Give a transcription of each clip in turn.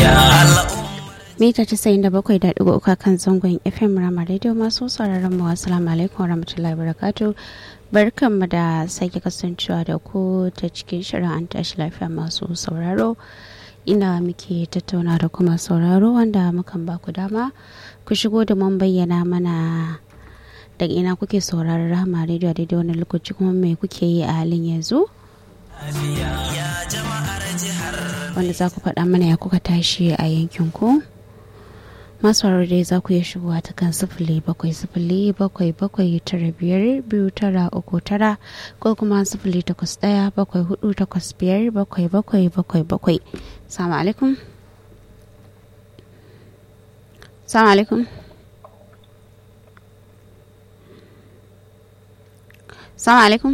mita casa'in da bakwai da ɗigo uka kan zangon fm rama radio masu sauraron mu assalamu alaikum warahmatullahi wabarakatuh barkanmu da sake kasancewa da ku ta cikin shirin an tashi lafiya masu sauraro ina muke tattauna da kuma sauraro wanda mukan ba ku dama ku shigo da mun bayyana mana daga ina kuke sauraron rahama radio a daidai wani lokaci kuma me kuke yi a halin yanzu wanda za ku faɗa mana ya kuka tashi a yankin ku masu dai za ku iya shigowa ta kan sifili bakwai sifili bakwai bakwai tara biyar biyu tara uku tara ko kuma sifili takwas ɗaya bakwai hudu takwas biyar bakwai bakwai bakwai bakwai salamu alaikum salamu alaikum salamu alaikum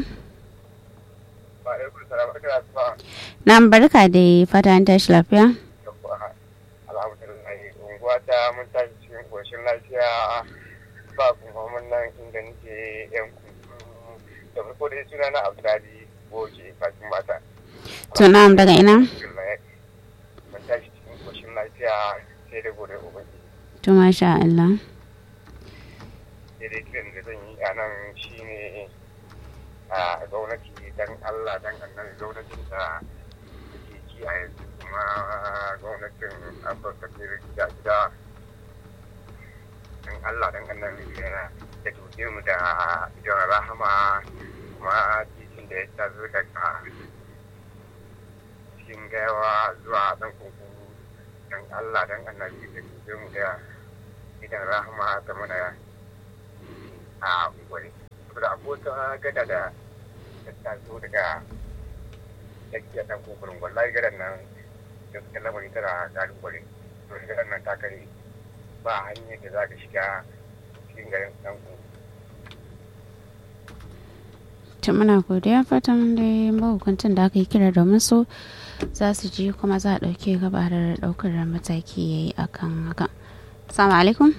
na barka da fata an tashi lafiya wata mun tashi cikin ƙoshin lafiya ba kuma mun nan inda nake yan da farko dai suna na abdali goje kafin mata to na'am daga ina mun tashi cikin ƙoshin lafiya sai da gode ubangi to masha Allah sai dai kiran da zan yi a nan shine a gwamnati dan Allah dan annabi gwamnatin da ke ci a yanzu kuma gwamnatin afirka ta gida gida don allah don annan yana da tuke mu da idan rahama kuma titin da ya tazo daga cikin gawa zuwa dan kunkuru don allah don annabi da tuke mu da idan rahama ta mana a unguwari saboda abota gada da ta tazo daga tsakiyar dan kunkurun wallahi gadan nan gaskiyar lamari tana kalubale to shigar nan ta kare ba hanyar da za ka shiga cikin garin ɗanku. ta muna godiya fatan da mahukuntan da aka yi kira domin su za su ji kuma za a ɗauke gabarar ɗaukar mataki ya yi a kan haka salamu alaikum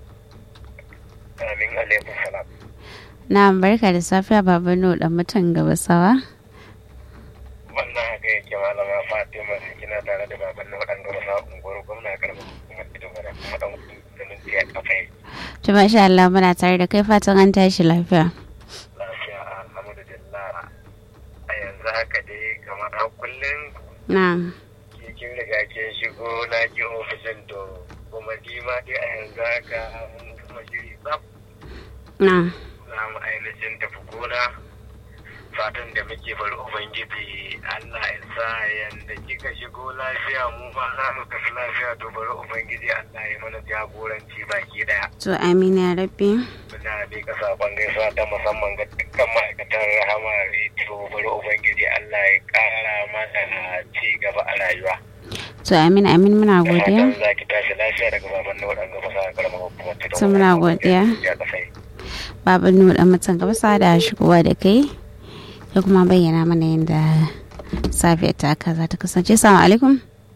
amin alaikum salam na barka da safiya baba no dan mutan gabasawa wannan haka yake malama fatima kina tare da baban na waɗanda wasu unguwar gwamna karɓar kuma ita mana kuma ɗan ganin biya kafa yi to masha Allah muna tare da kai fatan an tashi lafiya lafiya alhamdulillah a yanzu haka dai kamar a kullum na'am kin riga kin shigo na ji ofishin to kuma ni ma dai a yanzu haka mun kuma shiri tsaf na'am za mu ainihin tafi gona fatan da muke bar ubangiji Allah ya sa yanda kika shigo lafiya mu ma za mu tafi lafiya to bari ubangiji Allah ya mana jagoranci baki daya to amina rabbi muna bi ka sakon gaisuwa ta musamman ga dukkan ma'aikatan rahama rediyo bari ubangiji Allah ya kara mana ci gaba a rayuwa to amin amin muna da godiya fatan za ki tashi lafiya daga baban na waɗanda ba sa karamar hukumar ta To muna godiya. ya kasai baban nu dan mutan gabasa da shigowa da kai ya kuma bayyana mana yadda safiyar ta haka za ta kasance salamu alaikum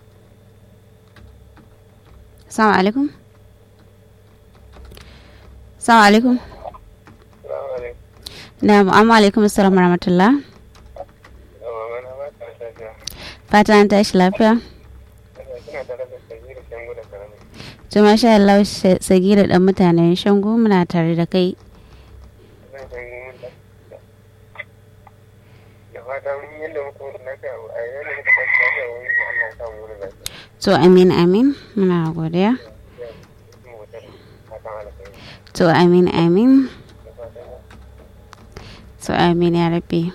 salamu alaikum salamu alaikum na amma alaikum assalamu rahmatullah fata an tashi lafiya to masha Allah sagira dan mutanen shango muna tare da kai to amin amin muna godiya to amin amin to amin ya rabbi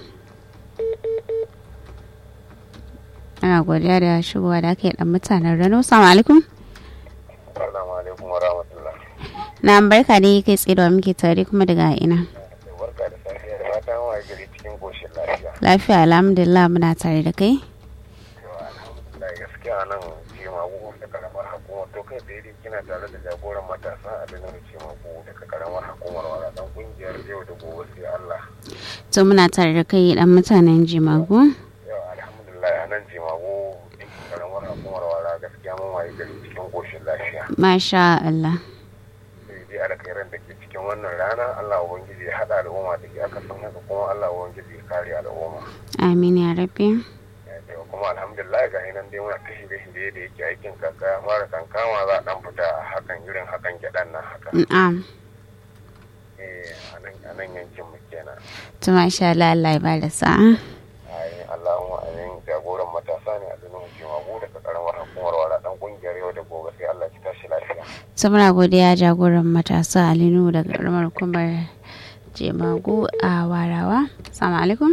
ana godiya da shigowa da aka yi dan mutanen rano salamu alaikum Assalamu alaikum wa rahmatullah. na barka da kai tsaye da muke tare kuma daga ina Barka da safiya da fatan wa gari cikin koshin lafiya. lafiya alhamdulillah muna tare da kai Yawa alhamdulillah gaskiya nan ce magu da karamar hukumar to kai tsaye dai kina tare da jagoran matasa a dinar ce magu daga karamar hukumar wala dan kungiyar yau da gobe sai Allah. to muna tare da kai dan mutanen jimagu Yawa alhamdulillah a nan ce magu karamar hukumar wala gaskiya mun waye gari cikin koshin lafiya. masha Allah Sai dai alkhairan da ke cikin wannan rana Allah ubangiji ya haɗa al'umma da ke aka san haka kuma Allah ubangiji ya kare al'umma. amin ya rabbi yau kuma alhamdulillah ga nan dai muna ta shirye-shirye da yake aikin kaka ya fara kankama za a dan fita a hakan irin hakan gyaɗan nan haka na'am eh a nan a nan yankin mu kenan to masha Allah Allah ya bada sa'a ayin Allahumma ayin jagoran matasa ne a dunin hukuma mu daga karamar hukumar wala dan kungiyar yau da gobe sai Allah ki tashi lafiya to muna godiya jagoran matasa Alinu daga karamar hukumar Jemagu a Warawa assalamu alaikum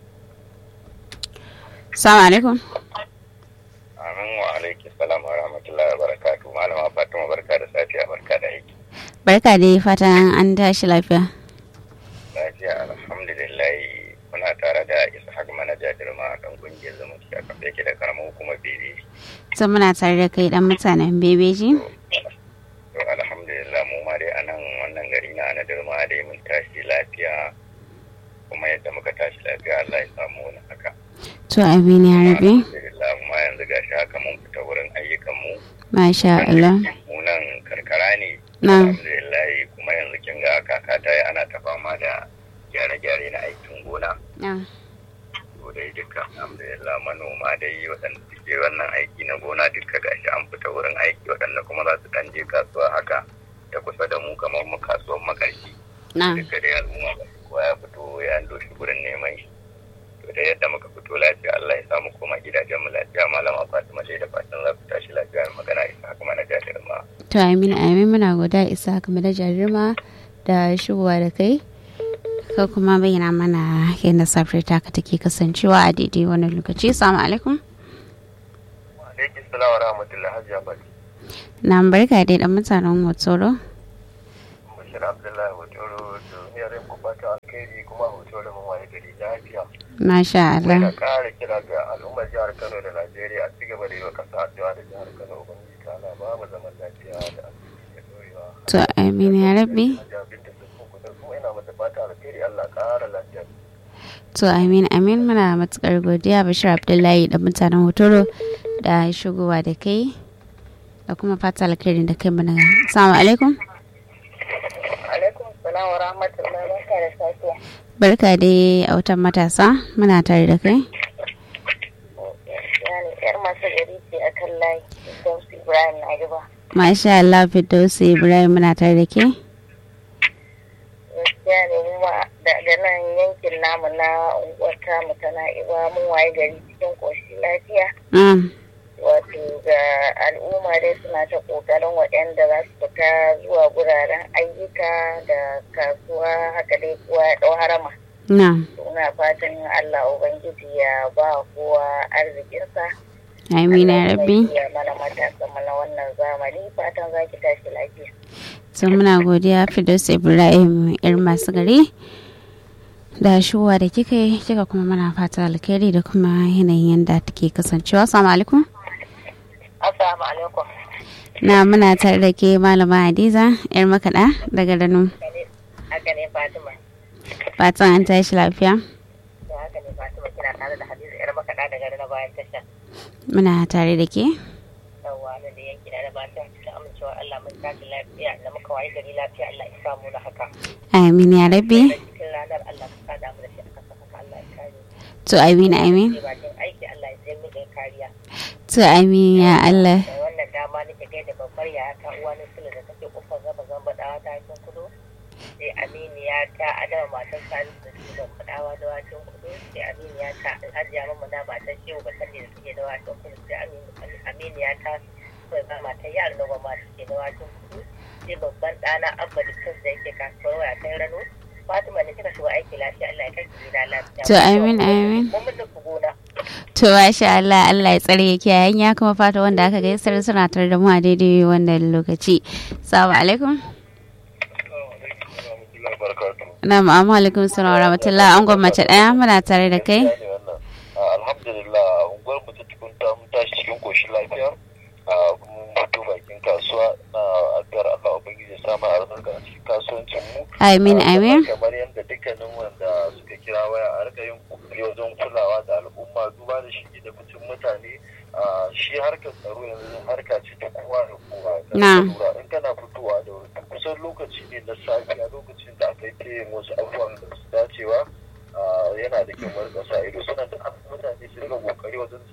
assalamu alaikum amin wa alaiki salam wa rahmatullahi wa barakatuh malama fatima barka da safiya barka da aiki barka dai fatan an tashi lafiya lafiya alhamdulillah muna tare da ishaq manaja dirma dan kungiyar zumunci a kafa yake da karamar hukumar bebe to muna tare da kai dan mutanen bebeji to alhamdulillah mu ma dai anan wannan gari na na dirma dai mun tashi lafiya kuma yadda muka tashi lafiya Allah ya samu wani haka to amin ya rabe alhamdulillah mu ma yanzu gashi haka mun fita wurin ayyukan mu masha Allah mu nan karkara ne na alhamdulillah kuma yanzu kin ga kaka ta yi ana ta fama da gyare-gyare na aikin gona na to dai duka alhamdulillah manoma dai waɗanda suke wannan aiki na gona duka gashi an fita wurin aiki waɗanda kuma za su ɗan je kasuwa haka ta kusa da mu kamar mu kasuwar makarshi na duka dai al'umma ba kowa ya fito ya doshi gurin neman shi to da yadda muka fito lafiya Allah ya samu koma gidajen mu lafiya malama Fatima dai da fatan za ku tashi lafiya da magana isa haka mana jajir ma to amin amin muna goda isa game da jarirma da shigowa da kai ka kuma bayyana mana yadda safiyar taka take kasancewa a daidai wannan lokaci assalamu alaikum alaikum salam wa rahmatullahi hajiya bali na barka dai dan mutanen hotsoro bashir abdullahi hotoro to yarin ku fata alkhairi kuma hotoro mun waye gari lafiya masha Muna Allah ƙara kira ga al'ummar jihar Kano da Najeriya a cigaba da yi wa ƙasa addu'a da jihar Kano Ubangiji ta ala ba mu zaman lafiya da arziki da dorewa. to amin ya rabbi Hajiya Binta Sassun Kudur kuma ina mata fata alkhairi Allah ƙara lafiya. to amin amin muna matukar godiya bashir abdullahi da mutanen hotoro da shigowa da kai da kuma fata alkhairin da kai mana assalamu alaikum alaikum salam wa rahmatullahi barka da safiya barka dai a wutan matasa muna tare da kai yani yar masu gari ce a kan layi dausu ibrahim na gaba masha Allah Firdausi Ibrahim muna tare da ke gaskiya ne mu ma daga nan yankin namu na unguwar tamu ta na'iba mun waye gari cikin koshi lafiya Mm, wato ga al'umma dai suna ta kokarin waɗanda za su fita zuwa guraren ayyuka da kasuwa haka dai kowa ya ɗau harama na suna fatan allah ubangiji ya ba kowa arzikinsa amina ya rabbi ya mana matasa mana wannan zamani fatan za ki tashi lafiya sun muna godiya Firdausi Ibrahim yar masu gari da shuwa da kika yi kika kuma mana fata alkhairi da kuma yanayin yadda take kasancewa assalamu alaikum assalamu alaikum na muna tare da ke malama Hadiza yar makaɗa daga Rano haka ne fatima fatan an tashi lafiya da haka ne fatima kina tare da hadiza yar makaɗa daga na bayan tasha muna tare da ke yawwa da da yanki da bayan tasha amincewa allah mun tashi lafiya da muka wayi gari lafiya allah ya samu na haka amin ya rabbi da cikin ranar allah ka sada mu da shi aka saka allah ya kare to amin amin ke bakin aiki allah ya sai mu da kariya to amin ya Allah da wannan dama nake gaida babbar yaya ta uwa na sulu da take kofar zaba zamba da ta cikin kudu sai aminiya ta adama matar salisu da take ban fadawa da wakin kudu sai aminiya ta hajiya mamma na matar shehu bakan da take da wakin kudu sai Aminu- aminiya ta kai ba matar yaro na gwamma da take da wakin kudu sai babban ɗana abba da kansa da yake kasuwar waya ta rano fatima ne kika shiga aiki lafiya allah ya kai ki gida lafiya To, amin, amin. mun mutu gona To masha Allah Allah ya tsare ya kiyaye ya kuma fata wanda aka gaisar suna tare da mu a daidai wannan lokaci. Assalamu alaikum. Na'am amma alaikum salam wa rahmatullah an gwamnati daya muna tare da kai. alhamdulillah unguwar mu ta tukunta mun tashi cikin koshin lafiya a mun fito bakin kasuwa na addu'ar Allah ubangiji ya samu albarka a cikin kasuwancin mu Amin amin. kamar yadda dukkanin wanda suka kira waya a rika yin kokari wajen kulawa da al'umma duba da shi da mutum mutane a shi harkar tsaro yanzu harka ce ta kowa da kowa Na. lura in kana fitowa da wuri kusan lokaci ne na safiya lokacin da aka yi ta yin wasu abubuwan da su dacewa a, yana da kyau mu rika sa ido suna da mutane su rika kokari wajen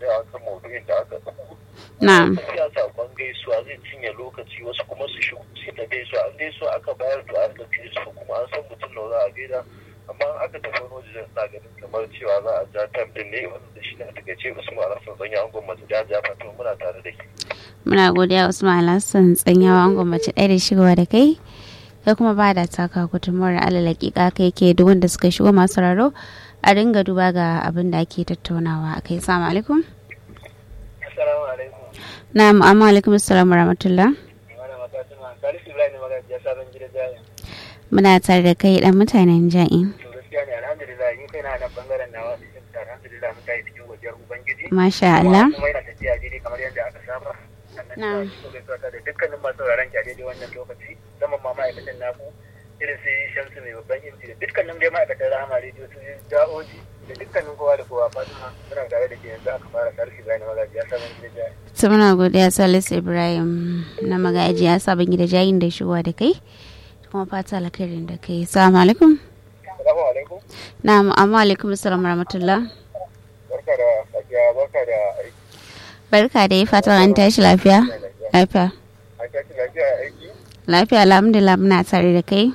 Na'am. tafiya sakon gaisuwa zai cinye lokaci wasu kuma su shigo su ta gaisuwa an gaisuwa aka bayar to an tafi su kuma an san mutum da za a gaida amma in aka tafi wani waje na ganin kamar cewa za a ja time din ne wanda shi ne a takaice usman alhassan zanya an gwamnati da ja fatan muna tare da ke muna godiya usman alhassan tsanyawa an gwamnati ɗaya da shigowa da kai kai kuma ba da taka gudunmawar alalakika kai ke duk wanda suka shigo masu raro a dinga duba ga abin da ake tattaunawa a kai salamu alaikum assalamu alaikum na'am amma alaikum assalamu rahmatullah wani matasima salisu ibrahim magaji ya sabon gida jaya muna tare da kai dan mutanen ja'in to gaskiya ne alhamdulillah ni kai na nan bangaren nawa cikin alhamdulillah mun tayi cikin godiyar ubangiji masha Allah kuma yana tafiya daidai kamar yadda aka saba Na'am. sannan ina so gaisuwa ta da dukkanin masu sauraron ki a daidai wannan lokaci zaman ma ma'aikatan naku irin su shamsu mai babban inji da dukkanin dai ma'aikatan rahama rediyo su da'oji da dukkanin kowa da kowa fatima muna tare da ke yanzu aka fara sarki bayan magaji ya sabon gida jaya su muna godiya salisu ibrahim na magaji ya sabon gida jayin da shigowa da kai kuma fata alkhairin da kai salamu alaikum Assalamu alaikum. na'am amma alaikum assalamu rahmatullah Barka da safiya, barka da aiki. barka da yi fatan an tashi lafiya lafiya An tashi lafiya a aiki? lafiya alhamdulillah muna tare da kai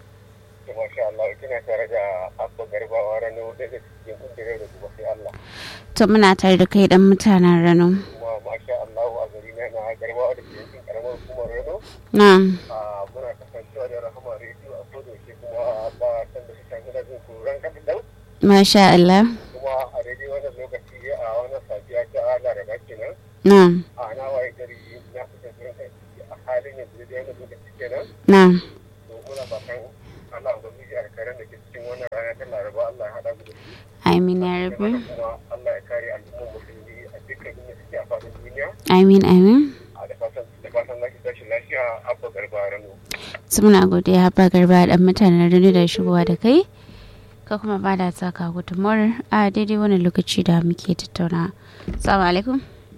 To masha Allah, kina tare da Abba Garbawa Rano daga cikin kungiyar da kuma sai Allah. to muna tare da kai dan mutanen rano Kuma masha Allah a gari na na Garbawa da ke yankin karamar hukumar Rano. na'am Ah, Muna kasancewa da Rahama Radio a koda yake kuma ba san da su sami da jin kuran kaɗan dau. masha Allah Kuma a daidai wannan lokaci a wannan safiya ta Laraba kenan. na'am A na waye gari na kusa kuran kai a halin yanzu da wannan lokaci kenan. na'am to muna fatan Allah ubangiji a karen da ke cikin wannan rana ta Laraba Allah ya haɗa mu da shi amin ya rabu kuma Allah ya kare al'ummar musulmi a dukkan inda suke a faɗin duniya amin amin a da fatan da fatan za ki tashi lafiya abba garba rano su muna godiya haba garba dan mutanen rano da shigowa da kai ka kuma ba da saka gudunmawar a daidai wannan lokaci da muke tattauna salamu alaikum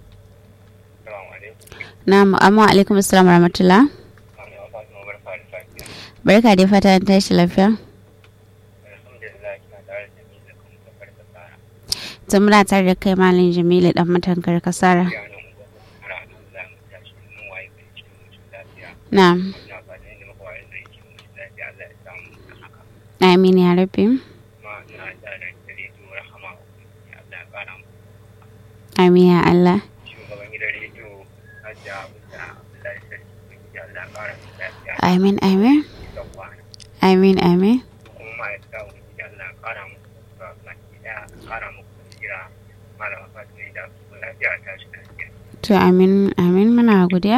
salamu alaikum na'am amma alaikum assalamu rahmatullah amma ya fatan barka da safiya barka da fata an tashi lafiya alhamdulillah kina tare da ni da kuma kafar da tsara to muna tare da kai malam jamilu dan matankar kasara ya nan gwamnati alhamdulillah mun tashi mun waye kai cikin mutum lafiya na'am ina fatan da muka waye kai cikin mutum lafiya Allah ya samu haka amin ya rabi kuma ina tare da rediyo rahama ya Allah ya kara mu amin ya Allah shugaban gidan rediyo hajiya abuja abdullahi sarki ubangiji allah kara mu lafiya amin amin da kwana amin amin kuma ma'aikata ubangiji allah kara mu ba baki daya kara mu basira malama fatima da su lafiya ta shi lafiya to amin amin muna godiya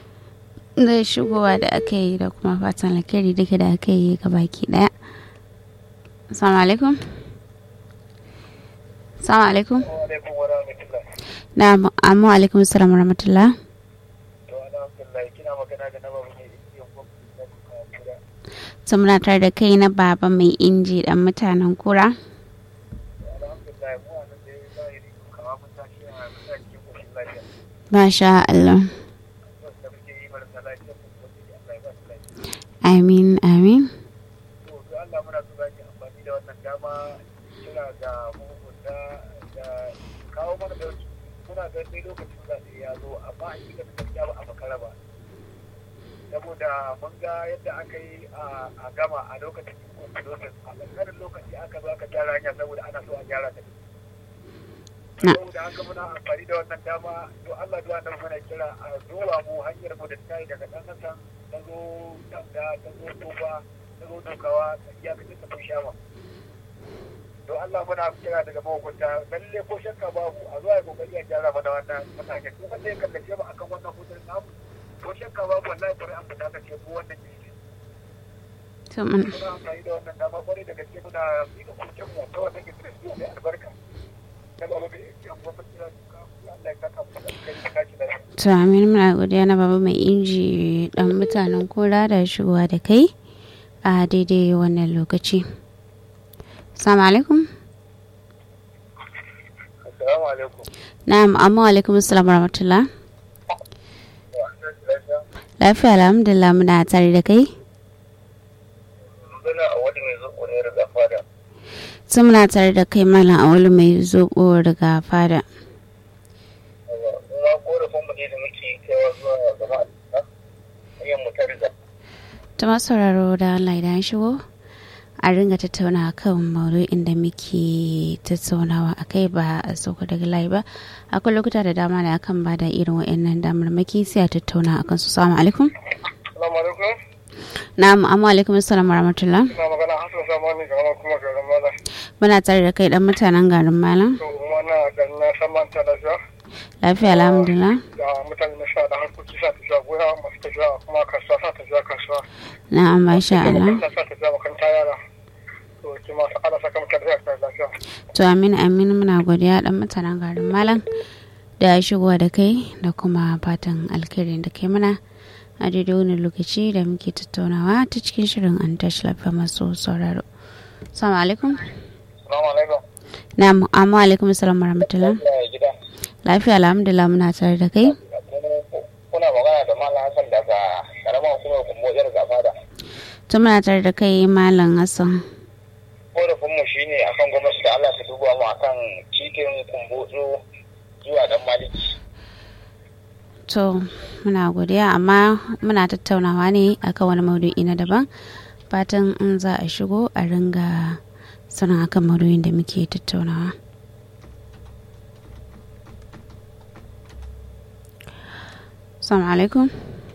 da shigowa da aka yi da kuma fatan alkhairi duka da aka yi ga baki daya assalamu alaikum assalamu alaikum alaikum wa rahmatullah na'am amma alaikum assalam wa rahmatullah to alhamdulillah kina magana da nawa mai yin gwamnati na kura to muna tare da kai na baba mai inji dan mutanen kura alhamdulillah mu a nan da ya zahiri kama mun tashi a muna cikin koshin lafiya masha Allah wanda muke yi marasa lafiya mu ubangiji allah ya ba su lafiya amin amin to ga Allah muna so za ki amfani da wannan dama kira ga mahukunta da kawo mana dauki muna ga sai lokacin zaɓe ya zo amma a cikin gaskiya ba a makara ba saboda mun ga yadda aka yi a gama a lokacin constitution a ƙanƙanin lokaci aka zo aka gyara hanya saboda ana so a gyara ta Na. saboda haka muna amfani da wannan dama to Allah duwa nan muna kira a zuwa mu hanyar mu da ta yi daga ɗan ƙasan ta zo danda ta zo tofa ta zo dokawa ta iyakacin ta kun shama to Allah muna kira daga mahukunta lalle ko shakka babu a zuwa ya kokari a gyara mana wannan matakin duk wanda ya kallace mu akan wannan hutun namu ko shakka babu wallahi kwarai an fita ka ce ko wannan ne to mun muna amfani da wannan dama kwarai da gaske muna miƙa kucin mu ta wannan gidan su mai albarka na ba mu da yan gwamnati da suka Allah ya saka mu da kai da kaci da to amin muna godiya na baba mai inji dan mutanen kura da shigowa da kai a daidai wannan lokaci assalamu alaikum assalamu alaikum na'am amma alaikum assalam wa rahmatullah lafiya alhamdulillah muna tare da kai Magana a wani mai zuƙo ne daga fada. su muna tare da kai malam awolu mai zobo daga fada Kuma korafin mu ne ta masu sauraro da Allah idan shigo a ringa tattauna kan maudu'in da muke tattaunawa a kai ba a sauka daga layi ba akwai lokuta da dama da akan ba da irin wa'annan damarmaki sai a tattauna akan su salamu alaikum Salamu alaikum. na'am amma alaikum assalam warahmatullah Ina magana Hassan Samani ga kuma garin Mala. muna tare da kai dan mutanen garin malam To kuma na garin na san manta da shi. lafiya alhamdulillah Da mutane na sha da harkoki sa tafiya goya masu tafiya kuma kasuwa sa tafiya kasuwa. na'am masha Allah Makaranta sa tafiya makaranta yara. To ki masu ala saka mutane da lafiya. to amin amin muna godiya dan mutanen garin malam da shigowa da kai da kuma fatan alkhairin da kai mana a daidai wani lokaci da muke tattaunawa ta cikin shirin an tashi lafiya masu sauraro salamu alaikum Salamu alaikum. na'am amma alaikum assalam warahmatullah Ya gida. lafiya alhamdulillah muna tare da kai Kuna magana da Malam Hassan daga karamar hukumar Kumbotiyar Gafada. to muna tare da kai malam hassan Korafinmu shi ne akan gwamnati da Allah ta duba mu akan cikin kumbotso zuwa dan maliki. to muna godiya amma muna tattaunawa ne akan wani maudu'i na daban fatan in za a shigo a ringa sanin akan maudu'in da muke tattaunawa Assalamu alaikum.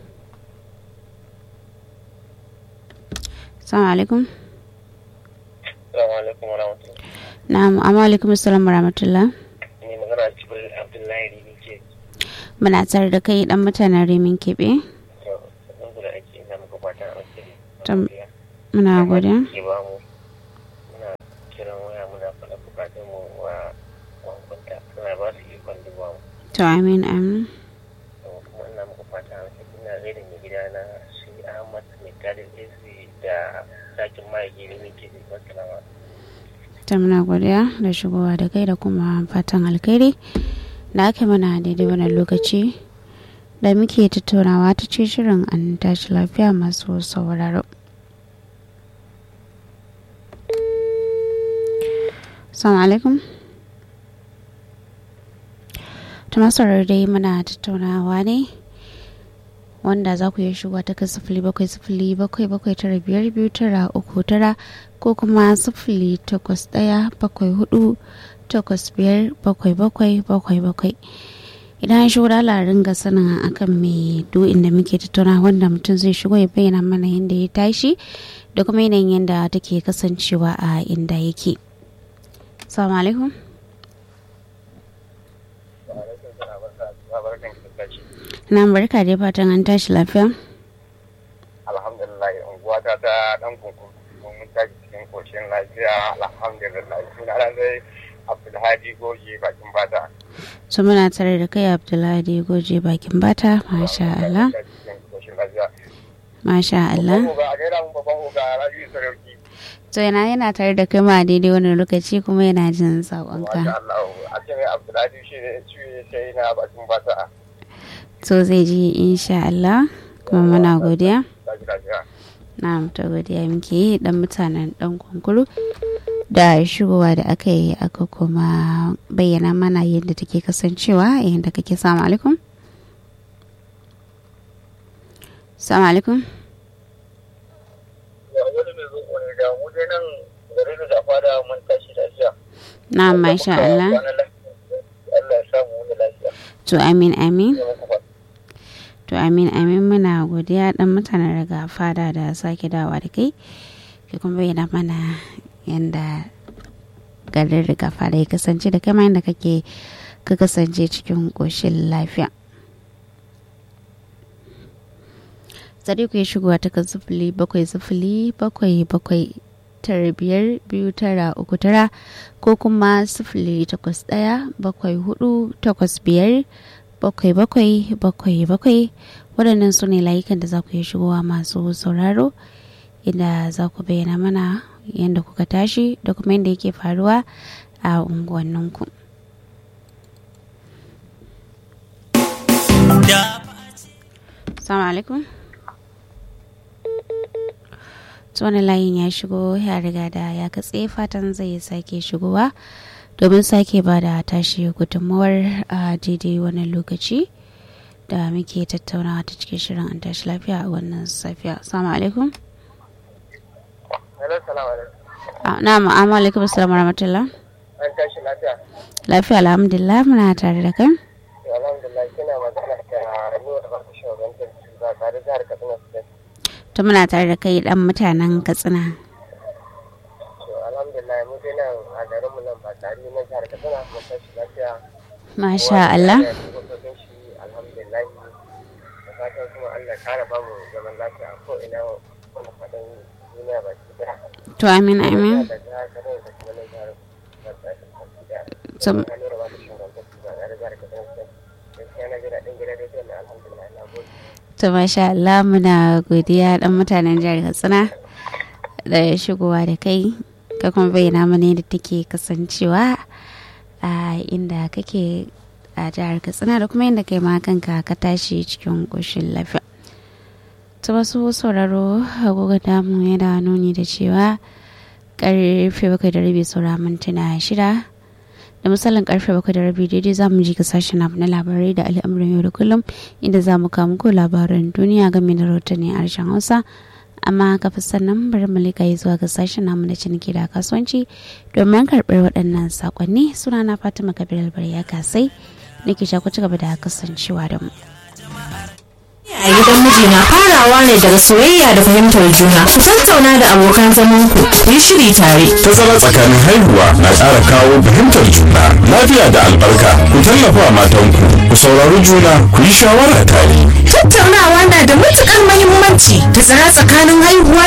Assalamu alaikum. Assalamu alaikum wa rahmatullahi. Na'am, amma alaikum assalam wa rahmatullah. Ni magana Jibril Abdullahi ne ke Muna tare da kai dan mutanen Rimin Kebe. sannan da ake ina muka fata a wasu Tam- Muna godiya. ke ba mu muna kiran waya muna faɗa bukatun mu wa wankunta suna ba su ikon duba mu To amin amin. to kuma ina muka fata a wasu ina gaida mai gida na shi Ahmad mai gadin AC da sakin ma'aiki ne muke da wasu lawa. Ta muna godiya da shigowa da kai da kuma fatan alkhairi da aka mana daidai wannan lokaci da muke tattaunawa ta ce shirin an tashi lafiya masu sauraro. Assalamu alaikum. ta masarar dai muna tattaunawa ne wanda za ku iya shigowa ta kan sifili bakwai sifili bakwai bakwai tara biyar biyu tara uku tara ko kuma sifili takwas ɗaya bakwai hudu takwas biyar bakwai bakwai bakwai bakwai idan an shigo da alarin ga sanin akan mai du'in da muke tattauna wanda mutum zai shigo ya bayyana mana yadda ya tashi da kuma yanayin yadda take kasancewa a inda yake salamu alaikum na barka dai fatan an tashi lafiya alhamdulillah unguwa ta ta dan kunkun mun tashi cikin koshin lafiya alhamdulillah suna ran dai abdulhadi goje bakin bata su muna tare da kai abdullahi goje bakin bata masha Allah cikin koshin lafiya masha Allah Babban oga, a gaira mun babban oga rabiu sarauki to yana yana tare da kai ma daidai wani lokaci kuma yana jin masha saƙonka Allah a ce mai abdulhadi shi ne shi sai na bakin bata to zai ji insha Allah kuma muna godiya tashi lafiya na ta godiya muke yi dan mutanen dan kunkuru da shigowa da aka yi aka kuma bayyana mana yadda take kasancewa yadda kake samu alaikum salamu alaikum wani mai zo wani da mu dai nan garin da fada mun tashi lafiya na masha Allah Allah ya samu wani lafiya to amin amin ne muku fata to amin amin muna godiya dan mutanen daga fada da sake dawa da kai ke kuma bayyana mana yadda garin riga fada ya kasance da kama yadda kake ka kasance cikin ƙoshin lafiya sadiku ya shigowa ta kan sifili bakwai sifili bakwai bakwai tara biyar biyu tara uku tara ko kuma sifili takwas ɗaya bakwai hudu takwas biyar bakwai bakwai bakwai bakwai waɗannan su ne layukan da za ku iya shigowa masu sauraro inda za ku bayyana mana yadda kuka tashi da kuma yadda yake faruwa a unguwanninku. Assalamu alaikum. wani layin ya shigo ya riga da ya katse fatan zai sake shigowa domin sake ba da tashi gudunmawar a daidai wani lokaci da muke tattaunawa ta cikin shirin an tashi lafiya a wannan safiya assalamu alaikum Hello, salamu alaikum. Ah, na ma'amu alaikum assalamu rahmatullah An tashi lafiya. lafiya alhamdulillah muna tare da kai To, alhamdulillah kina magana da Nura ba ta shugabantar ba tare da harkar Katsina State. to muna tare da kai dan mutanen katsina To, alhamdulillah mu dai nan a garin mu nan ba tare na jihar Katsina mun tashi lafiya. masha Allah Kowa da dokokin shi alhamdulillah. Da fatan kuma Allah ya kara ba mu zaman lafiya ko ina wani faɗin duniya ba ki daya. to amin amin Da jihar Katsina da kuma nan jihar ba ta ba ki daya. To- Ina Nura ba ta shugabantar ba tare da jihar Katsina State. Gaskiya na ji daɗin gidan rediyon na alhamdulillah na gode. to masha Allah muna godiya dan mutanen jihar katsina da shigowa da kai ka kuma bayyana mana yadda take kasancewa a inda kake a jihar katsina da kuma yadda kai ma kanka ka tashi cikin ƙoshin lafiya ta wasu sauraro agogo damu yana nuni da cewa karfe bakwai da rabi saura mintuna shida da misalin karfe bakwai da rabi daidai za mu ji ga sashen abu na labarai da al'amuran yau da kullum inda za mu kawo muku labaran duniya game da rahotanni a harshen hausa amma kafin sannan bari mu lika yi zuwa ga sashen namu na ciniki da kasuwanci domin karɓar waɗannan sakonni suna na fatima kabir albari ya kasai nake sha ku ci gaba da kasancewa da mu a gidan mijina farawa ne daga soyayya da fahimtar juna ku tattauna da abokan zaman ku ku yi shiri tare Tazara tsakanin haihuwa na ƙara kawo fahimtar juna, lafiya da albarka. Ku tallafa wa matanku, ku saurari juna, ku yi shawara tare. tattaunawa na da matukar mahimmanci tazara tsakanin haihuwa